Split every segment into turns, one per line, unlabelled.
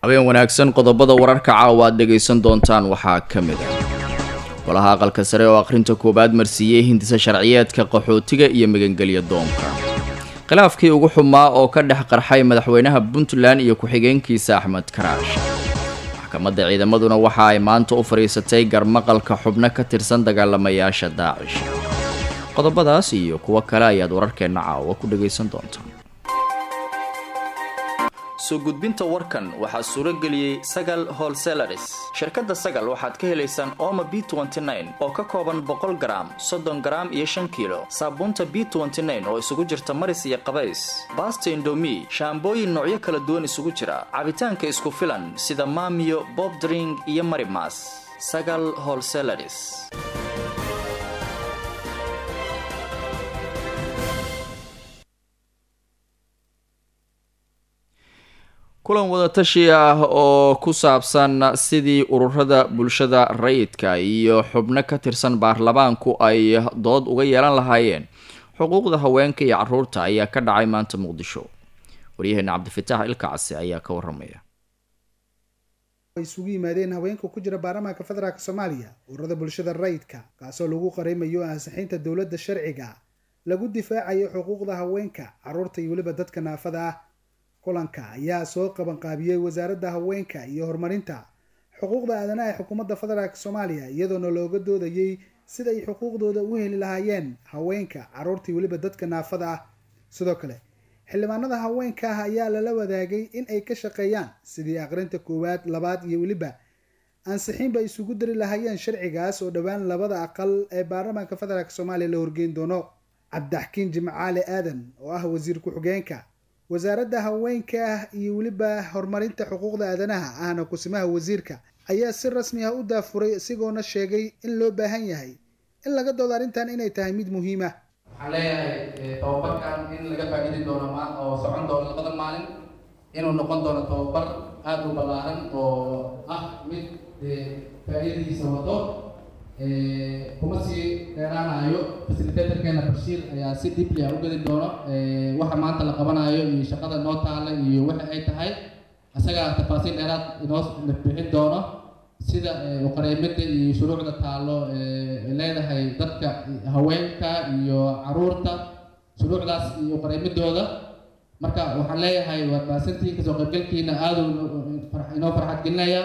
habeen wanaagsan qodobada wararka caawa aad dhegaysan doontaan waxaa ka mid ah golaha aqalka sare oo akhrinta koowaad marsiiyey hindisa sharciyeedka qaxootiga iyo magangelya doonka khilaafkii ugu xumaa oo ka dhex qarxay madaxweynaha puntland iyo ku-xigeenkiisa axmed karaash maxkamadda ciidamaduna waxa ay maanta u fadhiisatay garmaqalka xubno ka tirsan dagaalamayaasha daacish qodobadaas iyo kuwo kale ayaad wararkeenna caawa ku dhagaysan doontaan soo gudbinta warkan waxaa suuro geliyey sagal holselaris shirkadda sagal waxaad ka helaysaan ooma b oo ka kooban boqol garaam soddon garaam iyo shan kiilo saabuunta b oo isugu jirta maris iyo qabays baasta indomi shaambooyin noocyo kala duwan isugu jira cabitaanka isku filan sida maamiyo bobdring iyo marimas sagal holselaris kulan wadatashi ah oo ku saabsan sidii ururada bulshada rayidka iyo xubno ka tirsan baarlamaanku ay dood uga yeelan lahaayeen xuquuqda haweenka iyo caruurta ayaa ka dhacay maanta muqdisho waryaheena cabdifitaax ilkacsi ayaa ka waramaya
isugu yimaadeen haweenka ku jira baarlamaanka federaalk soomaaliya ururada bulshada rayidka kaasoo lagu qareymayo ansixinta dowladda sharciga lagu difaacayo xuquuqda haweenka caruurta iyo weliba dadka naafada ah kulanka ayaa soo qabanqaabiyey wasaaradda haweenka iyo horumarinta xuquuqda aadanaha ee xukuumadda federaalk soomaaliya iyadoona looga doodayey sida ay xuquuqdooda u heli lahaayeen haweenka caruurta iyo weliba dadka naafada ah sidoo kale xildhibaanada haweenka ah ayaa lala wadaagay in ay ka shaqeeyaan sidii aqrinta koowaad labaad iyo weliba ansixinba isugu dari lahaayeen sharcigaas oo dhowaan labada aqal ee baarlamaanka federaalk soomaaliya la horgeyn doono cabdixkiin jimcaale aadan oo ah wasiir ku-xigeenka wasaaradda haweenka iyo weliba horumarinta xuquuqda aadanaha ahna kusimaha wasiirka ayaa si rasmi ah u daafuray isagoona sheegay in loo baahan yahay in laga doodo arrintan inay tahay mid muhiima
waxaan leeyahay tababarkan in laga faa-iidi doono ma oo socon doono labada maalin inuu noqon doono tababar aada u ballaaran oo ah mid faa-iidadiisa wado kuma sii dheeraanayo fasilitatorkeena bashiir ayaa si dibli ah u geli doono waxa maanta la qabanayo iyo shaqada noo taala iyo waxa ay tahay isagaa tafaasiil dheeraad inoo bixin doono sida uqareymada iyo shuruucda taalo leedahay dadka haweenka iyo caruurta shuruucdaas iyo uqareymadooda marka waxaan leeyahay waad mahadsantihiin kasoo qaybgalkiina aada inoo farxad gelinaya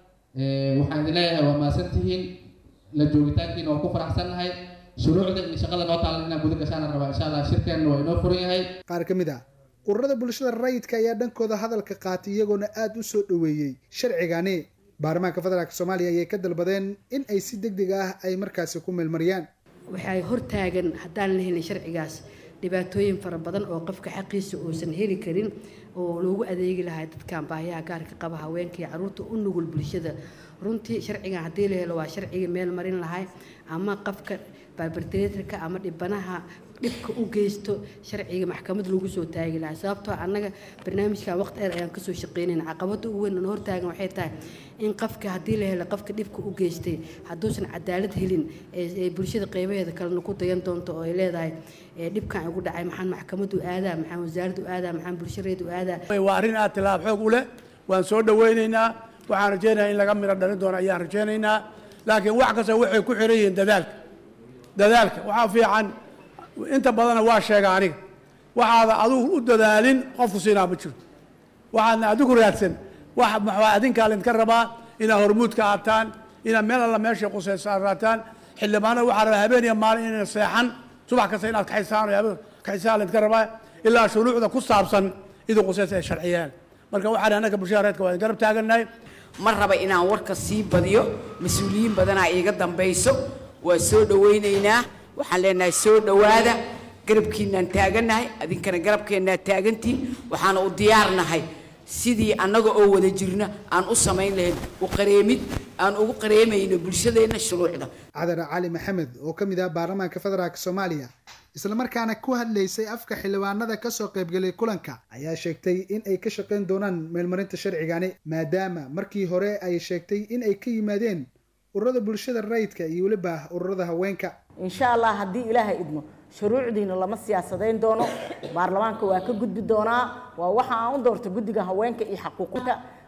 waxaan idin leeyahay waad mahadsantihiin la joogitaankiina waa ku faraxsannahay shuruucda iyo shaqada noo taalan inaan guda gashaana rabaa insha allah shirkeenna waa inoo furan yahay
qaar ka mid ah ururada bulshada rayidka ayaa dhankooda hadalka qaatay iyagoona aada u soo dhoweeyey sharcigani baarlamaanka federaalk soomaaliya ayay ka dalbadeen in ay si deg deg ah ay markaasi ku meelmariyaan
waxay hortaagan haddaan la helin sharcigaas dhibaatooyin fara badan oo qofka xaqiisa uusan heli karin oo loogu adeegi lahaa dadkan baahiyaha gaarka qaba haweenka iyo caruurta u nugul bulshada runtii sharcigan haddii la helo waa sharciga meel marin lahay ama qofka barbartreatorka ama dhibanaha dhibka u geysto sharciga maxkamad lagu soo taagi lahaa sababtoo annaga barnaamijkan waqti dheer ayaan kasoo shaqeynayna caqabada ugu weyn oo hortaagan waxay tahay in qofka haddii la helo qofka dhibka u geystay hadduusan cadaalad helin ee bulshada qeybaheeda kalena ku dayan doonto oo ay leedahay dhibkan igu dhacay maxaan maxkamadu aadaa maxaan wasaaraddu aadaa maxaan bulshadeedu aadaa
waa arrin aad tilaab xoog u leh waan soo dhawaynaynaa waxaan rajaynayaa in laga miro dhalin doono ayaan rajaynaynaa laakiin wax kasta waxay ku xiran yihiin dadaalka dadaalka waxaa fiican inta badanna waa sheega aniga waxaada adigu u dadaalin qofku siinaa ma jiro waxaadna adigu raadsan wax maxaa adinkaa laydinka rabaa inaad hormuudka aataan inaad meel alla meeshay qusaysaaraataan xildhibaanada waxaa rabaa habeen iyo maalin inay seexan subax kasta inaad kaxisaan kaxisaan laydinka rabaa ilaa shuruucda ku saabsan idin qusaysa ay sharciyaan marka waxaan annaga bulshada reedka waa garab taagannahay
ma raba inaan warka sii badiyo mas-uuliyiin badanaa iiga dambayso waa soo dhawaynaynaa waxaan leenahay soo dhowaada garabkiinaan taagannahay adinkana garabkeennaa taagantiin waxaana u diyaarnahay sidii annaga oo wada jirna aan u samayn lahayn u qareemid aan ugu qareemayno bulshadeenna shuruucda
cadar cali maxamed oo ka mid ah baarlamaanka federaalk soomaaliya islamarkaana ku hadlaysay afka xildhibaanada kasoo qaybgelay kulanka ayaa sheegtay in ay ka shaqayn doonaan meelmarinta sharcigani maadaama markii hore ay sheegtay in ay ka yimaadeen ururada bulshada rayidka iyo weliba ururada haweenka
insha allah haddii ilaaha idmo shuruucdiina lama siyaasadayn doono baarlamaanka waa ka gudbi doonaa waa waxa aan u doorta guddiga haweenka iyo xaquuqinka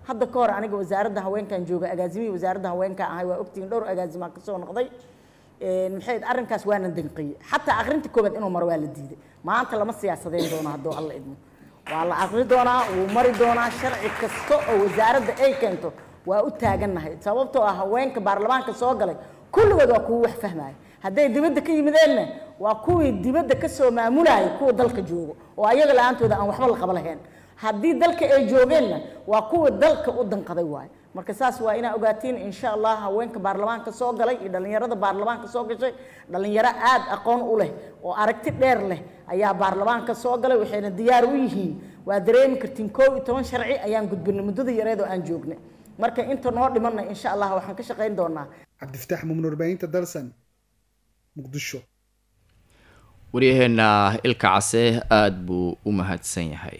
hadda ka hor aniga wasaaradda haweenkan jooga agaasimihii wasaaradda haweenka ahay waa ogtihiin dhowr agaasimaa kasoo noqday maxay arrinkaas waana danqiyey xataa akrinta koobaad inuu maro waa la diiday maanta lama siyaasadeyn doono hadduu alla idmo waa la akri doonaa wuu mari doonaa sharci kasta oo wasaaradda ay keento waa u taagannahay sababtoo ah haweenka baarlamaanka soo galay kulligood waa kuwa wax fahmaya hadday dibadda ka yimideenna waa kuwii dibadda kasoo maamulaya kuwa dalka joogo oo ayaga la-aantooda aan waxba la qaba lahayn haddii dalka ay joogeenna waa kuwa dalka u danqaday waayo marka saas waa inaa ogaatiin insha allah haweenka baarlamaanka soo galay iyo dhallinyarada baarlamaanka soo gashay dhallinyaro aada aqoon u leh oo aragti dheer leh ayaa baarlamaanka soo galay waxayna diyaar u yihiin waa dareemi kartiin koob iyo toban sharci ayaan gudbinay muddada yareed oo aan joognay marka inta noo dhimanna insha allah waxaan ka shaqayn doonaa
cabdifataax mumn warbaahinta dalsan muqdisho
waryaheena ilka case aada buu u mahadsan yahay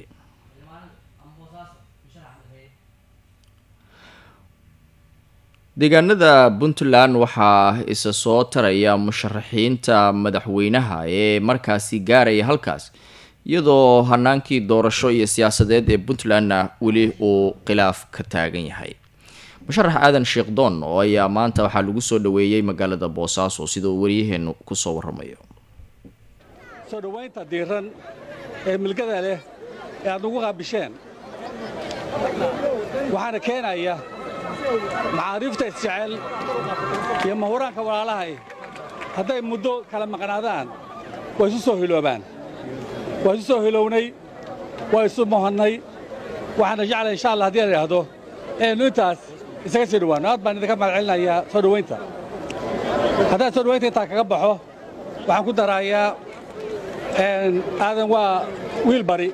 deegaanada puntland waxaa isa soo taraya musharaxiinta madaxweynaha ee markaasi gaaraya halkaas iyadoo hanaankii doorasho iyo siyaasadeed ee puntlandna weli uu khilaaf ka taagan yahay musharax aadan sheekh doon oo ayaa maanta waxaa lagu soo dhaweeyey magaalada boosaaso sida uu waryaheenu kusoo waramayo
soo dhowaynta diiran ee milgada leh ee aad nagu qaabisheen waxaana keenaya macaariifta isjecel iyo mahuraanka walaalahay hadday muddo kala maqnaadaan waa isu soo hiloobaan waa isu soo hilownay waa isu mohannay waxaana jeclay insha allah haddii la idhaahdo inaynu intaas isaga sii dhowaanno aad baan idinka mahad celinayaa soo dhowaynta haddaan soo dhowaynta intaa kaga baxo waxaan ku daraayaa aadan waa wiil bari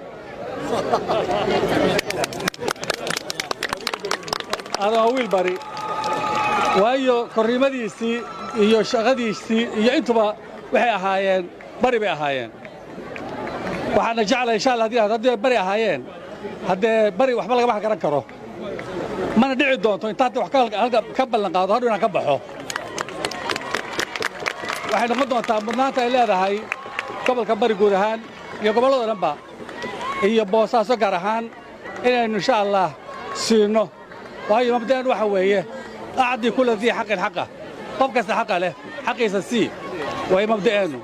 aadan waa wiil bari waayo korriimadiisii iyo shaqadiisii iyo intuba waxay ahaayeen bari bay ahaayeen waxaana jeclay insha allah hadii haddii bari ahaayeen haddee bari waxba lagama garan karo mana dhici doonto inta hadda wax ka ballan qaado hadhow inaan ka baxo waxay noqon doontaa mudnaanta ay leedahay gobolka bari guud ahaan iyo gobollado dhanba iyo boosaaso gaar ahaan inaynu insha allah siinno waayo mabda'an waxa weeye acdii kula dii xaqin xaqa qof kasta xaqa leh xaqiisa sii waayo mabda'eennu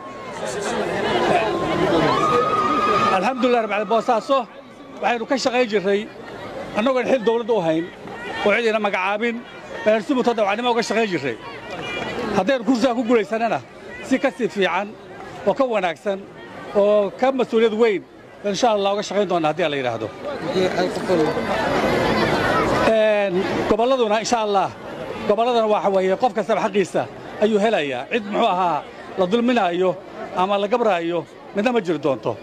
alxamdulilah rabbil boosaaso waxaynu ka shaqayn jirray annagoon xil dawladda u hayn oo cidina magacaabin baynu si muto dawacnimo uga shaqayn jirray haddaynu kursigaa ku guulaysannana si ka sii fiican oo ka wanaagsan oo ka mas-uuliyad weyn insha allah uga shaqayn doonna haddii la yidhaahdo gobolladuna insha allah gobolladana waxa weeye qof kastaba xaqiisa ayuu helayaa cid muxuu ahaa la dulminaayo ama la gabraayo midna ma jiri doonto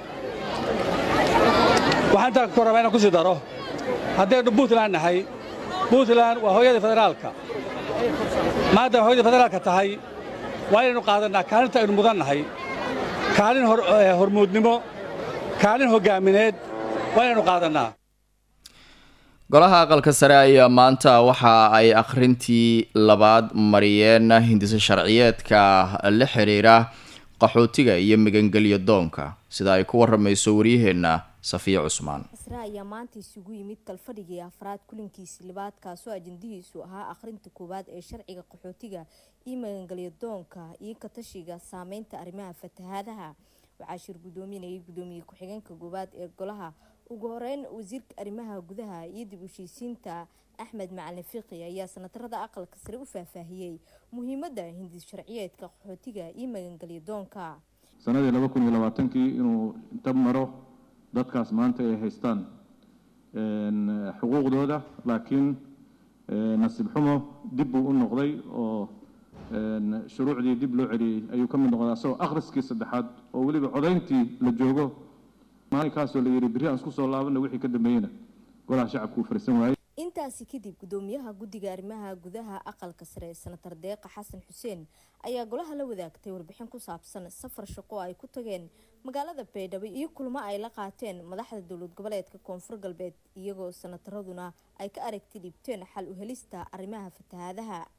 waxaan intaa ka rabaa inaan ku sii daro haddaynu puntland nahay puntland waa hooyadii federaalka maadaama hooyadii federaalka tahay waa inaynu qaadannaa kaalinta aynu mudan nahay kaalin hormuudnimo kaalin hoggaamineed waa inaynu qaadannaa
golaha aqalka sare ayaa maanta waxa ay akhrintii labaad mariyeen hindisa sharciyeedka la xiriira qaxootiga iyo magangelyo doonka sida ay ku waramayso waryaheenna safiya cusmaan
isra ayaa maanta isugu yimid kalfadhigii afraad kulankiisi libaad kaasoo ajandihiisu ahaa akhrinta koowaad ee sharciga qaxootiga iyo magangelyo doonka iyo katashiga saameynta arrimaha fatahaadaha waxaa shir guddoominayay guddoomiye ku-xigeenka koowaad ee golaha ugu horeyn wasiirka arrimaha gudaha iyo dib ushiisiinta axmed macalin fiqi ayaa sanatarada aqalka sare u faahfaahiyey muhiimada hindis sharciyeedka qaxootiga iyo magangelyo doonka
sanadii laba kun iyo labaatankii inuu inta maro dadkaas maanta ay haystaan xuquuqdooda laakiin nasiib xumo dib buu u noqday oo shuruucdii dib loo celiyey ayuu ka mid noqdaa isagoo akhriskii saddexaad oo weliba codayntii la joogo maalinkaasoo la yidhi berri aan isku soo laabana wixii ka dambeeyena golaha shacabku uu fariisan waayey
intaasi kadib gudoomiyaha guddiga arrimaha gudaha aqalka sare senatar deeqa xasan xuseen ayaa golaha la wadaagtay warbixin ku saabsan safar shaqo ay ku tageen magaalada baydhabo iyo kulmo ay la qaateen madaxda dowlad goboleedka koonfur galbeed iyagoo senataraduna ay ka aragti dhibteen xal u helista arrimaha fatahaadaha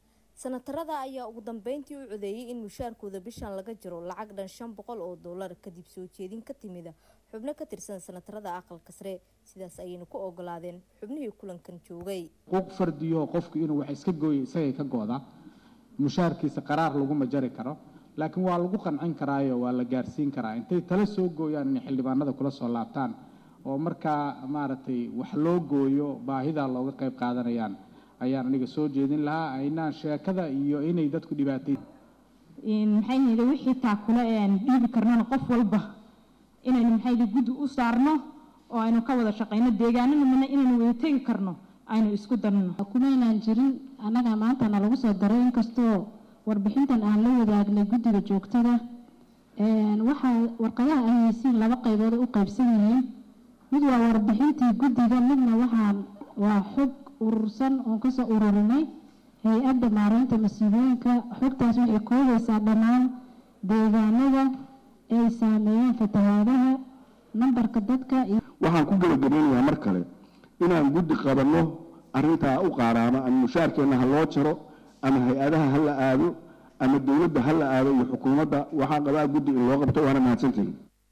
sanatarada ayaa ugu dambeyntii u codeeyay in mushaarkooda bishan laga jiro lacag dhan shan boqol oo doolar kadib soo jeedin ka timida xubno ka tirsan sanatarada aqalka sare sidaas ayayna ku ogolaadeen xubnihii kulankan joogay
xuquuq fardiyo qofku inuu wax iska gooyo isagay ka gooda mushaarkiisa qaraar laguma jari karo laakiin waa lagu qancin karaayo waa la gaarsiin karaa intay tala soo gooyaan inay xildhibaanada kula soo laabtaan oo markaa maaragtay wax loo gooyo baahidaa looga qayb qaadanayaan ayaan aniga soo jeedin lahaa aynaan sheekada iyo inay dadku dhibaatay
maxay yidhi wixii taakule ee aan dhiibi karnana qof walba inaynu maxay yidhi guddi u saarno oo aynu ka wada shaqayno deegaanana mina inaynu wada tegi karno aynu isku darno
kumaynaan jirin annaga maantana lagu soo daray inkastoo warbixintan aan la wadaagnay guddiga joogtada waxaa warqadaha ay haysiin laba qaybood u qaybsan yihiin mid waa warbixintii guddiga midna waxaan waa xog urursan oon kasoo ururinay hay-adda maareynta masiibooyinka xogtaas waxay koobaysaa dhammaan deegaanada ay saameeyeen fatahaadaha nambarka dadka
waxaan ku gebagabeynayaa mar kale inaan guddi qabanno arrintaa u qaaraama ama mushaarkeenna ha loo jaro ama hay-adaha ha la aado ama dowladda ha la aado iyo xukuumadda waxaa qabaa guddi in loo qabto waana mahadsantihin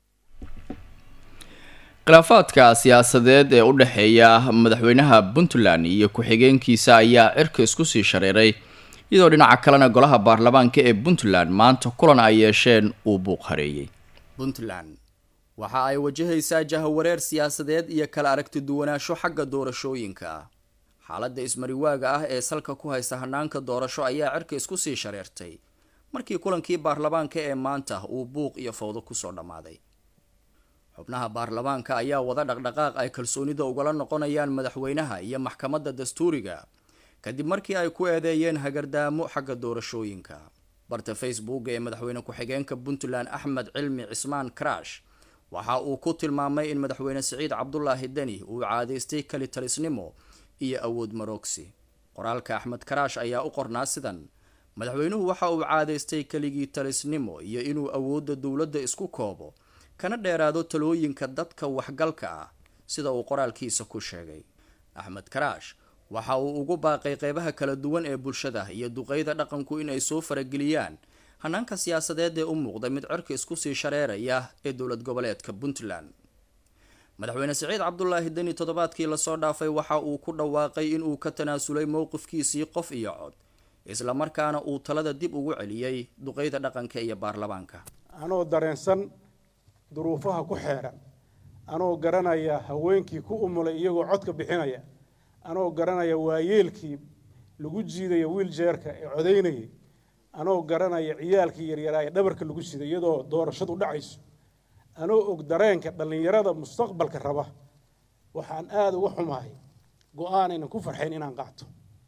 khilaafaadka siyaasadeed ee u dhexeeya madaxweynaha puntland iyo ku-xigeenkiisa ayaa cirka isku sii shareeray iyadoo dhinaca kalena golaha baarlamaanka ee puntland maanta kulan ay yeesheen uu buuq hareeyey puntland waxa ay wajahaysaa jahawareer siyaasadeed iyo kala aragti duwanaansho xagga doorashooyinka ah xaaladda ismariwaaga ah ee salka ku haysta hanaanka doorasho ayaa cirka isku sii shareertay markii kulankii baarlamaanka ee maanta uu buuq iyo fowdo kusoo dhammaaday xubnaha baarlamaanka ayaa wada dhaqdhaqaaq ay kalsoonida ugala noqonayaan madaxweynaha iyo maxkamadda dastuuriga kadib markii ay ku eedeeyeen hagardaamo xagga doorashooyinka barta facebook ee madaxweyne ku-xigeenka puntland axmed cilmi cismaan karash waxa uu ku tilmaamay in madaxweyne siciid cabdulaahi deni uu caadaystay kali talisnimo iyo awood marogsi qoraalka axmed karaash ayaa u qornaa sidan madaxweynuhu waxa uu caadaystay keligii talisnimo iyo inuu awoodda dowladda isku koobo kana dheeraado talooyinka dadka waxgalka ah sida uu qoraalkiisa ku sheegay axmed karaash waxa uu ugu baaqay qeybaha kala duwan ee bulshada iyo duqeyda dhaqanku in ay soo farageliyaan hanaanka siyaasadeed ee u muuqda mid cirka isku sii shareeraya ee dowlad goboleedka puntland madaxweyne siciid cabdulaahi deni toddobaadkii lasoo dhaafay waxa uu ku dhawaaqay inuu ka tanaasulay mowqifkiisii qof iyo cod islamarkaana uu talada dib ugu celiyey duqeyda dhaqanka iyo baarlamaanka
anoo dareensan duruufaha ku xeeran anoo garanaya haweenkii ku umulay iyagoo codka bixinaya anoo garanaya waayeelkii lagu jiidaya wiiljeerka ee codaynayay anoo garanaya ciyaalkii yaryaraa ee dhabarka lagu siday iyadoo doorashadu dhacayso anoo og dareenka dhallinyarada mustaqbalka raba waxaan aada uga xumahay go-aan aynan ku farxayn inaan qaato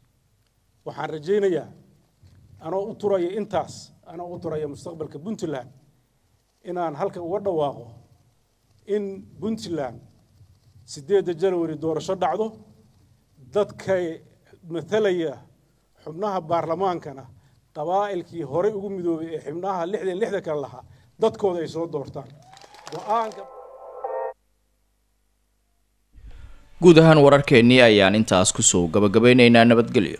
waxaan rajaynayaa anoo u turaya intaas anoo u turaya mustaqbalka puntland inaan halka uga dhawaaqo in puntland siddeedda janwari doorasho dhacdo dadkay matalaya xubnaha baarlamaankana qabaa'ilkii horey ugu midoobay ee xubnaha lixdan lixda kale lahaa dadkooda ay soo doortaan go-aanka
guud ahaan wararkeennii ayaan intaas kusoo gabagabeyneynaa nabadgelyo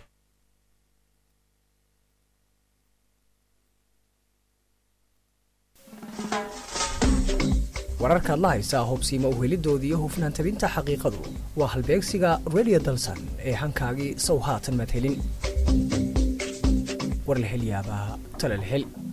wararkaad la haysaa hubsiima uhelidooda iyo hufnaan tabinta xaqiiqadu waa halbeegsiga redio dalsan ee hankaagii sow haatan madhelin war la hel yaabaa tale la hel